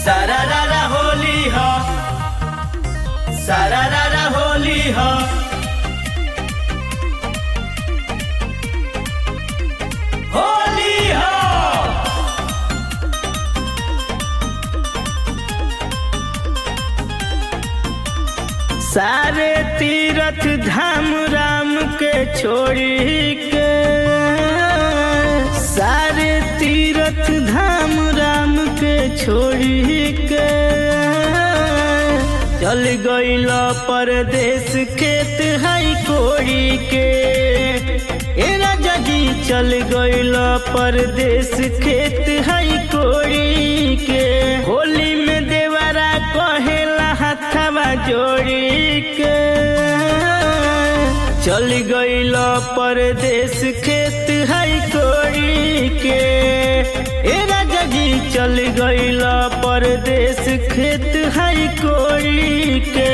सारारा होली हो सारारा होली हो होली हो सारे तीरथ धाम राम के छोड़ी के सारे तीरथ धाम राम के छोड़ी के चल गईल परदेश खेत हई कोड़ी के ए राजा जी चल गईल परदेश खेत हई कोड़ी के होली में देवरा कहेला हथवा जोड़ी के चल गईल परदेश खेत हई कोड़ी के ए राजा जी चल गईल परदेश खेत हई कोड़ी के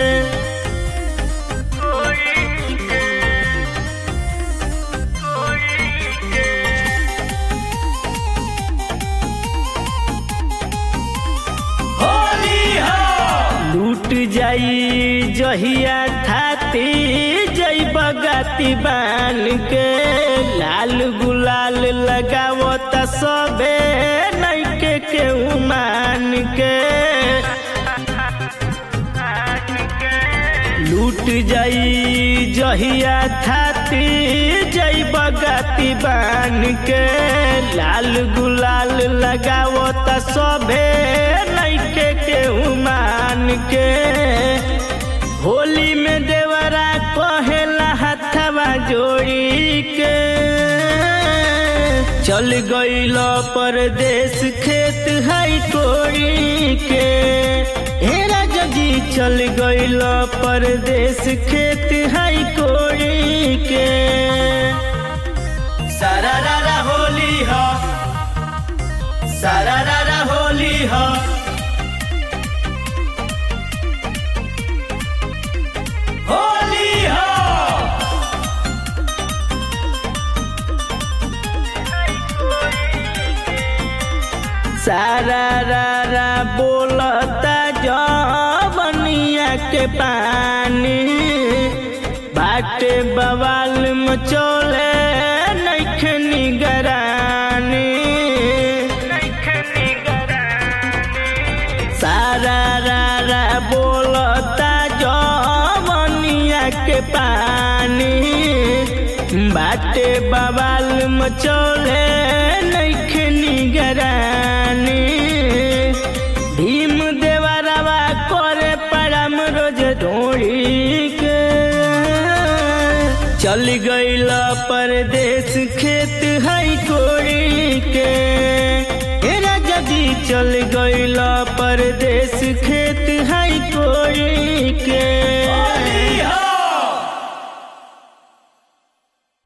होली हो लूट जाई जहिया थाती जई बगाती बान के लाल गुलाल लगावत सबे नैके के उमान के लूट जाई जहिया थाती जई बगाती बान के लाल गुलाल लगावत सबे नैके के उमान के होली में देवरा कहेला हथवा जोड़ी के चल गईल परदेश खेत हई कोड़ी के हे राजा जी चल गईल परदेश खेत हई कोड़ी के सारारा होली हो सारारा होली हो होली हो सारा रा रा बोलता जवनिया के पानी बाटे बवाल मचोले नैखे निगरानी सारा रा रा बोलता जवनिया के पानी बाटे बवाल मचोले नैखे निगरानी भीम देवरवा करे पड़म रोज ढोड़ी के चल गईल परदेश खेत हई कोड़ी के हे राजा जी चल गईल परदेश खेत हई कोड़ी के